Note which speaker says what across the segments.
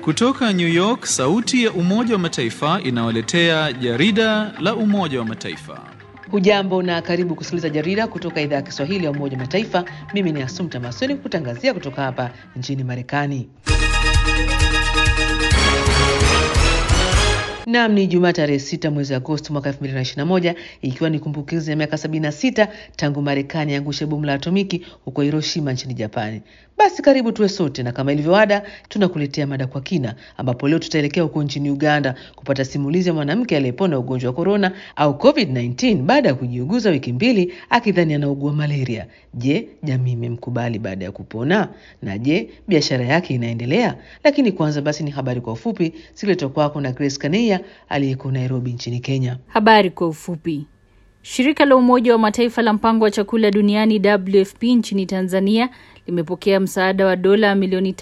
Speaker 1: Kutoka New York, sauti ya Umoja wa Mataifa inawaletea jarida la Umoja wa Mataifa.
Speaker 2: Hujambo na karibu kusikiliza jarida kutoka idhaa ya Kiswahili ya Umoja wa Mataifa. Mimi ni Asumta Masoni kutangazia kutoka hapa nchini Marekani. Naam, ni Jumaa tarehe sita mwezi Agosti mwaka 2021 ikiwa ni kumbukizi ya miaka 76 tangu Marekani angushe bomu la atomiki huko Hiroshima nchini Japani. Basi karibu tuwe sote, na kama ilivyoada, tunakuletea mada kwa kina, ambapo leo tutaelekea huko nchini Uganda kupata simulizi ya mwanamke aliyepona ugonjwa wa korona au COVID-19 baada ya kujiuguza wiki mbili akidhani anaugua malaria. Je, jamii imemkubali baada ya kupona? Na je, biashara yake inaendelea? Lakini kwanza basi ni habari kwa ufupi ziletwa kwako na Grace Kaneia aliyeko Nairobi nchini Kenya.
Speaker 3: Habari kwa ufupi. Shirika la Umoja wa Mataifa la mpango wa chakula duniani WFP nchini Tanzania limepokea msaada wa dola milioni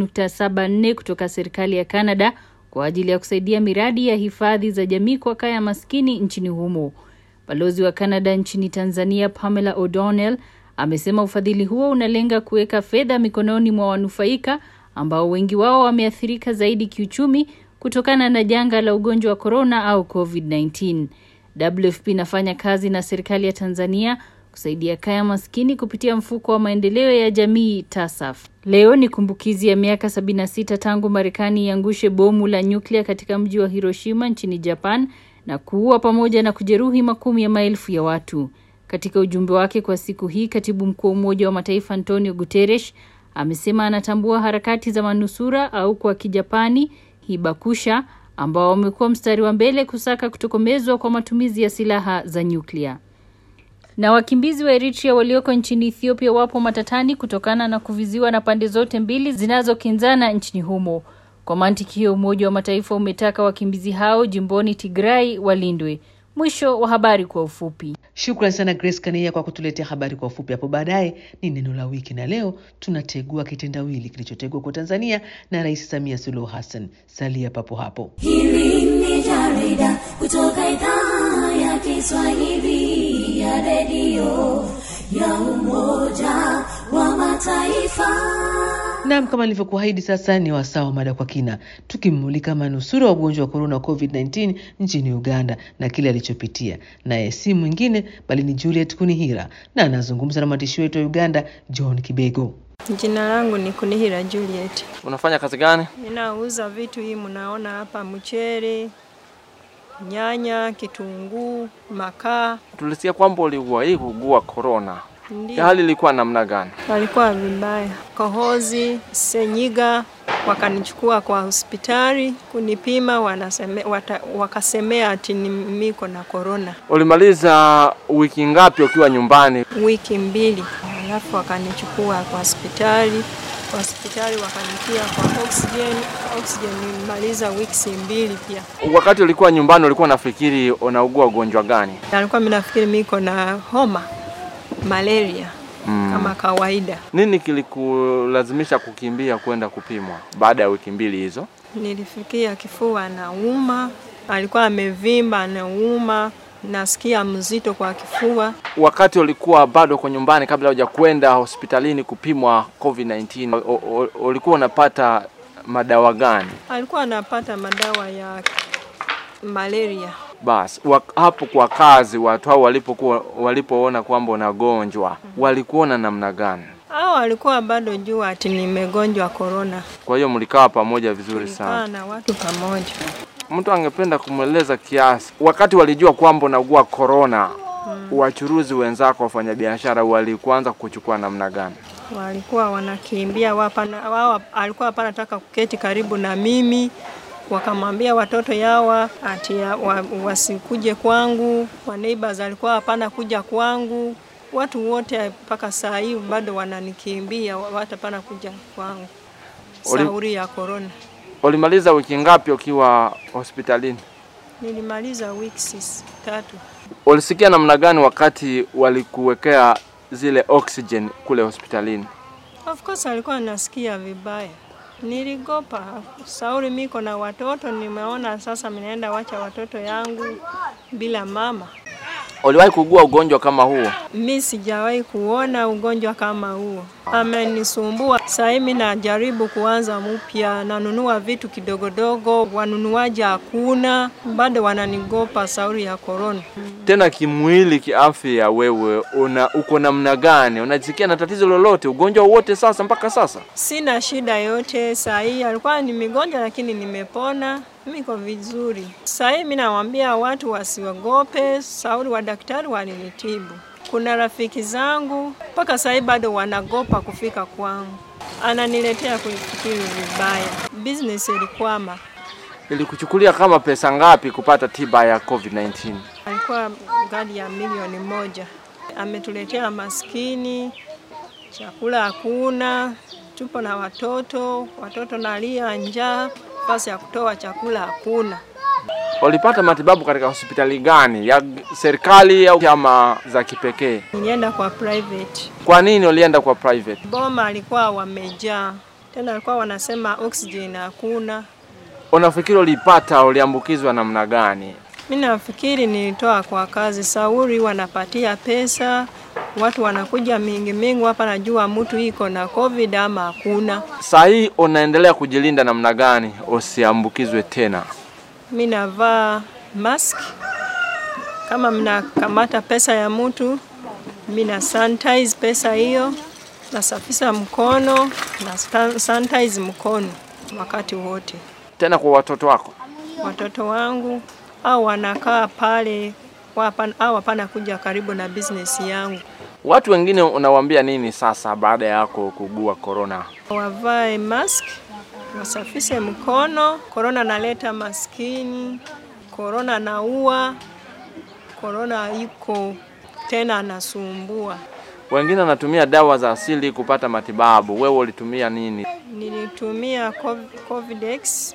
Speaker 3: 3.74 kutoka serikali ya Canada kwa ajili ya kusaidia miradi ya hifadhi za jamii kwa kaya maskini nchini humo. Balozi wa Canada nchini Tanzania Pamela O'Donnell amesema ufadhili huo unalenga kuweka fedha mikononi mwa wanufaika ambao wengi wao wameathirika zaidi kiuchumi kutokana na janga la ugonjwa wa korona au COVID-19. WFP inafanya kazi na serikali ya Tanzania kusaidia kaya maskini kupitia mfuko wa maendeleo ya jamii TASAF. Leo ni kumbukizi ya miaka 76 tangu Marekani iangushe bomu la nyuklia katika mji wa Hiroshima nchini Japan na kuua pamoja na kujeruhi makumi ya maelfu ya watu. Katika ujumbe wake kwa siku hii, katibu mkuu wa Umoja wa Mataifa Antonio Guterres amesema anatambua harakati za manusura au kwa Kijapani hibakusha ambao wamekuwa mstari wa mbele kusaka kutokomezwa kwa matumizi ya silaha za nyuklia. Na wakimbizi wa Eritrea walioko nchini Ethiopia wapo matatani kutokana na kuviziwa na pande zote mbili zinazokinzana nchini humo. Kwa mantiki hiyo, Umoja wa Mataifa umetaka wakimbizi hao jimboni Tigray walindwe. Mwisho wa habari kwa ufupi.
Speaker 2: Shukrani sana Grace Kaneia kwa kutuletea habari kwa ufupi. Hapo baadaye ni neno la wiki, na leo tunategua kitendawili kilichotegwa kwa Tanzania na Rais Samia Suluhu Hassan. Salia papo hapo.
Speaker 4: Hili ni jarida kutoka idhaa ya Kiswahili ya redio ya Umoja wa Mataifa.
Speaker 2: Naam, kama nilivyokuahidi, sasa ni wasaa wa mada kwa kina, tukimmulika manusura wa ugonjwa wa korona COVID-19 nchini Uganda na kile alichopitia. Naye si mwingine bali ni Juliet Kunihira, na anazungumza na mwandishi wetu wa Uganda John Kibego.
Speaker 5: Jina langu ni Kunihira Juliet.
Speaker 6: Unafanya kazi gani?
Speaker 5: Ninauza vitu hii mnaona hapa, mchele, nyanya, kitunguu, makaa.
Speaker 6: Tulisikia kwamba uliugua hii kuugua korona. Ya
Speaker 5: Ndio
Speaker 6: hali ilikuwa namna gani?
Speaker 5: walikuwa vibaya, kohozi, senyiga. Wakanichukua kwa hospitali kunipima, wanaseme, wata, wakasemea ati ni miko na korona
Speaker 6: Ulimaliza wiki ngapi ukiwa nyumbani?
Speaker 5: wiki mbili, alafu wakanichukua kwa hospitali kwa hospitali wakanitia kwa oxygen. Oxygen nilimaliza wiki mbili pia.
Speaker 6: Wakati ulikuwa nyumbani ulikuwa nafikiri unaugua ugonjwa gani?
Speaker 5: Nalikuwa mimi nafikiri miko na homa malaria
Speaker 6: Mm.
Speaker 5: kama kawaida.
Speaker 6: Nini kilikulazimisha kukimbia kwenda kupimwa baada ya wiki mbili hizo?
Speaker 5: Nilifikia kifua nauma, alikuwa amevimba anauma, nasikia mzito kwa kifua.
Speaker 6: Wakati ulikuwa bado kwa nyumbani kabla huja kwenda hospitalini kupimwa COVID-19, u- u- ulikuwa unapata madawa gani?
Speaker 5: Alikuwa anapata madawa ya malaria.
Speaker 6: Basi wa- hapo kwa kazi watu hao walipokuwa walipoona kwamba unagonjwa walikuona namna gani?
Speaker 5: Hao alikuwa bado jua ati nimegonjwa korona.
Speaker 6: Kwa hiyo mlikaa pamoja vizuri
Speaker 5: Tulikaa
Speaker 6: sana.
Speaker 5: na watu pamoja.
Speaker 6: Mtu angependa kumweleza kiasi, wakati walijua kwamba unaugua korona, wachuruzi wenzako, wafanyabiashara walikuanza kuchukua namna gani?
Speaker 5: walikuwa wanakimbia wapana, wao alikuwa hapana nataka kuketi karibu na mimi, wakamwambia watoto yawa ati ya, wa, wasikuje kwangu, wa neighbors alikuwa hapana kuja kwangu, watu wote mpaka saa hii bado wananikimbia, watu hapana kuja kwangu
Speaker 6: Uli-
Speaker 5: sauri ya korona.
Speaker 6: Ulimaliza wiki ngapi ukiwa hospitalini?
Speaker 5: Nilimaliza weeks tatu.
Speaker 6: Ulisikia namna gani wakati walikuwekea zile oxygen kule hospitalini?
Speaker 5: Of course alikuwa nasikia vibaya, niligopa sauri, miko na watoto, nimeona sasa minaenda wacha watoto yangu bila mama.
Speaker 6: Uliwahi kugua ugonjwa kama huo?
Speaker 5: Mi sijawahi kuona ugonjwa kama huo, amenisumbua. Sasa hivi najaribu kuanza mpya, nanunua vitu kidogodogo, wanunuaji hakuna, bado wananigopa sauri ya korona.
Speaker 6: Tena kimwili, kiafya, wewe una uko namna gani? Unajisikia na tatizo lolote, ugonjwa wowote sasa mpaka sasa?
Speaker 5: Sina shida yote saa hii, alikuwa ni migonjwa lakini nimepona, niko vizuri. Saa hii mimi nawaambia watu wasiogope, sauri wa daktari walinitibu. Kuna rafiki zangu mpaka saa hii bado wanagopa kufika kwangu, ananiletea kufikiri vibaya. Business ilikwama,
Speaker 6: Ilikuchukulia kama pesa ngapi kupata tiba ya COVID-19?
Speaker 5: alikuwa gadi ya milioni moja. Ametuletea maskini, chakula hakuna, tupo na watoto, watoto nalia njaa, nafasi ya kutoa chakula hakuna.
Speaker 6: Walipata matibabu katika hospitali gani, ya serikali au chama za kipekee?
Speaker 5: Nilienda kwa private.
Speaker 6: Kwa nini walienda kwa private?
Speaker 5: Boma alikuwa wamejaa, tena alikuwa wanasema oxygen hakuna.
Speaker 6: Unafikiri ulipata uliambukizwa namna gani?
Speaker 5: Mi nafikiri nilitoa kwa kazi, sauri wanapatia pesa, watu wanakuja mingi mingi hapa, najua mtu iko na covid ama hakuna.
Speaker 6: Saa hii unaendelea kujilinda namna gani usiambukizwe tena?
Speaker 5: Mi navaa mask, kama mnakamata pesa ya mtu, mi na sanitize pesa hiyo, nasafisha mkono na sta- sanitize mkono wakati wote.
Speaker 6: Tena kwa watoto wako?
Speaker 5: Watoto wangu au wanakaa pale wapan, au hapana kuja karibu na business yangu,
Speaker 6: Watu wengine unawaambia nini sasa baada ya yako kugua corona?
Speaker 5: wavae mask, wasafishe mkono. Korona naleta maskini, korona naua, korona iko tena anasumbua.
Speaker 6: Wengine wanatumia dawa za asili kupata matibabu. Wewe ulitumia nini?
Speaker 5: Nilitumia Cov- Covidex,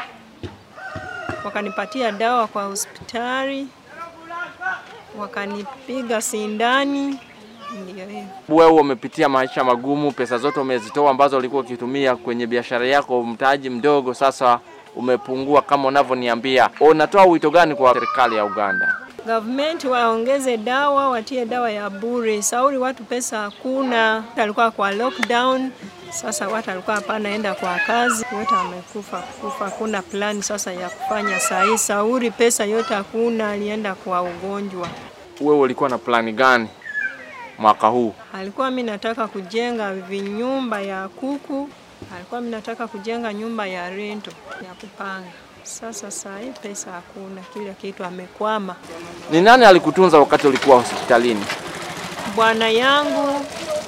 Speaker 5: wakanipatia dawa kwa hospitali, wakanipiga sindani, ndio hiyo.
Speaker 6: Wewe umepitia maisha magumu, pesa zote umezitoa ambazo ulikuwa ukitumia kwenye biashara yako, mtaji mdogo sasa umepungua kama unavyoniambia. Unatoa wito gani kwa serikali ya Uganda?
Speaker 5: Government waongeze dawa, watie dawa ya bure. Sauri watu pesa hakuna, alikuwa kwa lockdown. Sasa watu alikuwa hapana enda kwa kazi, wote wamekufa kufa, hakuna plani sasa ya kufanya saa hii. Sauri pesa yote hakuna, alienda kwa ugonjwa.
Speaker 6: Wewe ulikuwa na plani gani mwaka huu?
Speaker 5: Alikuwa mi nataka kujenga vinyumba ya kuku, alikuwa mi nataka kujenga nyumba ya rento ya kupanga. Sasa saa hii pesa hakuna, kila kitu amekwama.
Speaker 6: Ni nani alikutunza wakati ulikuwa hospitalini?
Speaker 5: bwana yangu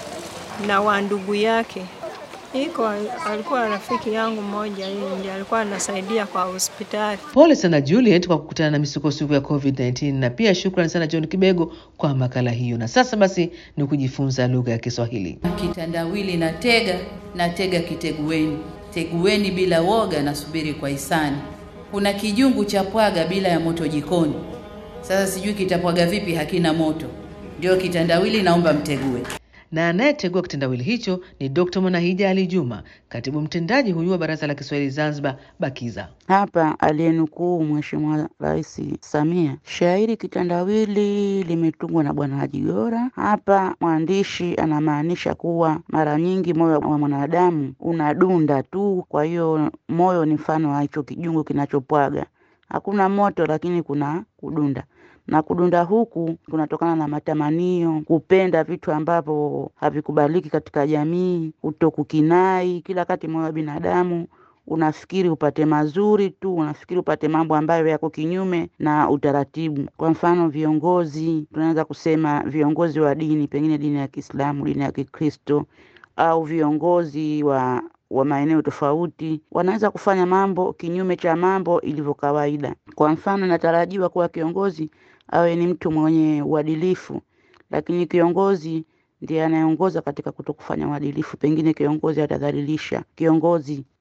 Speaker 5: na wa ndugu yake iko alikuwa rafiki yangu mmoja, yeye ndiye alikuwa anasaidia kwa hospitali.
Speaker 2: Pole sana Juliet kwa kukutana na misukosuko ya COVID-19 na pia shukrani sana John Kibego kwa makala hiyo. Na sasa basi ni kujifunza lugha ya Kiswahili.
Speaker 7: Kitandawili na tega na tega kitegueni, tegueni bila woga, nasubiri kwa hisani. Kuna kijungu cha pwaga bila ya moto jikoni. Sasa sijui kitapwaga vipi, hakina moto. Ndio kitandawili, naomba mtegue.
Speaker 2: Na anayetegua kitendawili hicho ni Dr. Mwanahija Ali Juma, katibu mtendaji huyu wa Baraza la Kiswahili Zanzibar, BAKIZA.
Speaker 8: Hapa aliyenukuu Mheshimiwa Rais Samia, shairi kitandawili limetungwa na Bwana Haji Gora. Hapa mwandishi anamaanisha kuwa mara nyingi moyo wa mwanadamu unadunda tu, kwa hiyo moyo ni mfano wa hicho kijungu kinachopwaga. Hakuna moto, lakini kuna kudunda na kudunda huku kunatokana na matamanio, kupenda vitu ambavyo havikubaliki katika jamii, kutokukinai. Kila wakati moyo wa binadamu unafikiri upate mazuri tu, unafikiri upate mambo ambayo yako kinyume na utaratibu. Kwa mfano, viongozi, tunaweza kusema viongozi wa dini, pengine dini ya Kiislamu, dini ya Kikristo, au viongozi wa wa maeneo tofauti wanaweza kufanya mambo kinyume cha mambo ilivyo kawaida. Kwa mfano, natarajiwa kuwa kiongozi awe ni mtu mwenye uadilifu, lakini kiongozi ndiye anayeongoza katika kutokufanya uadilifu. Pengine kiongozi atadhalilisha, kiongozi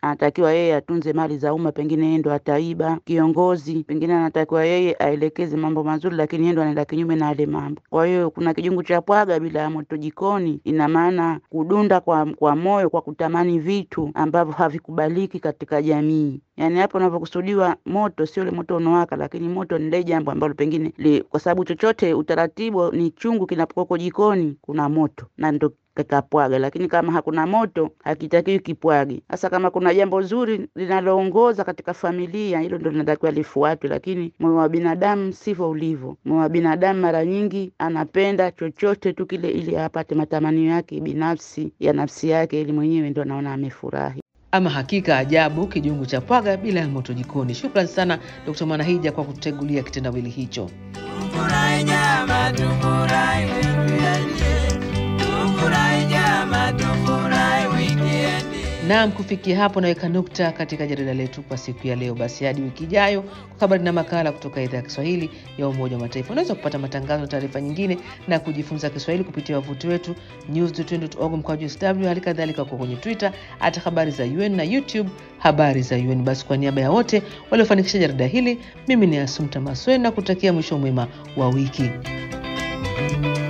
Speaker 8: anatakiwa yeye atunze mali za umma, pengine yeye ndo ataiba. Kiongozi pengine anatakiwa yeye aelekeze mambo mazuri, lakini yeye ndo anaenda kinyume na yale mambo. Kwa hiyo kuna kijungu cha pwaga bila ya moto jikoni, ina maana kudunda kwa, kwa moyo kwa kutamani vitu ambavyo havikubaliki katika jamii. Yaani hapo unavyokusudiwa moto sio ule moto unaowaka, lakini moto ni lile jambo ambalo pengine li, kwa sababu chochote utaratibu ni chungu kinapokuwa jikoni kuna moto na ndo kakapwaga, lakini kama hakuna moto hakitakiwi kipwage. Sasa kama kuna jambo zuri linaloongoza katika familia, hilo ndo linatakiwa lifuatwe, lakini moyo wa binadamu sivyo ulivyo. Moyo wa binadamu mara nyingi anapenda chochote tu kile ili apate matamanio yake binafsi ya nafsi yake, ili mwenyewe ndo anaona amefurahi.
Speaker 2: Ama hakika ajabu, kijungu cha pwaga bila ya moto jikoni. Shukrani sana Dkt. Mwanahija kwa kututegulia kitendawili hicho.
Speaker 9: Tufurahi jama, tufurahi wikendi. Tufurahi jama, tufurahi wikendi.
Speaker 2: Naam, kufikia hapo naweka nukta katika jarida letu kwa siku ya leo. Basi hadi wiki ijayo kwa habari na makala kutoka idhaa ya Kiswahili ya Umoja wa Mataifa. Unaweza kupata matangazo na taarifa nyingine na kujifunza Kiswahili kupitia wavuti wetu news.org mkwaju sw, hali kadhalika kwa kwenye Twitter hata habari za UN na YouTube habari za UN. Basi kwa niaba ya wote waliofanikisha jarida hili, mimi ni Asumta Maswe na kutakia mwisho mwema wa wiki.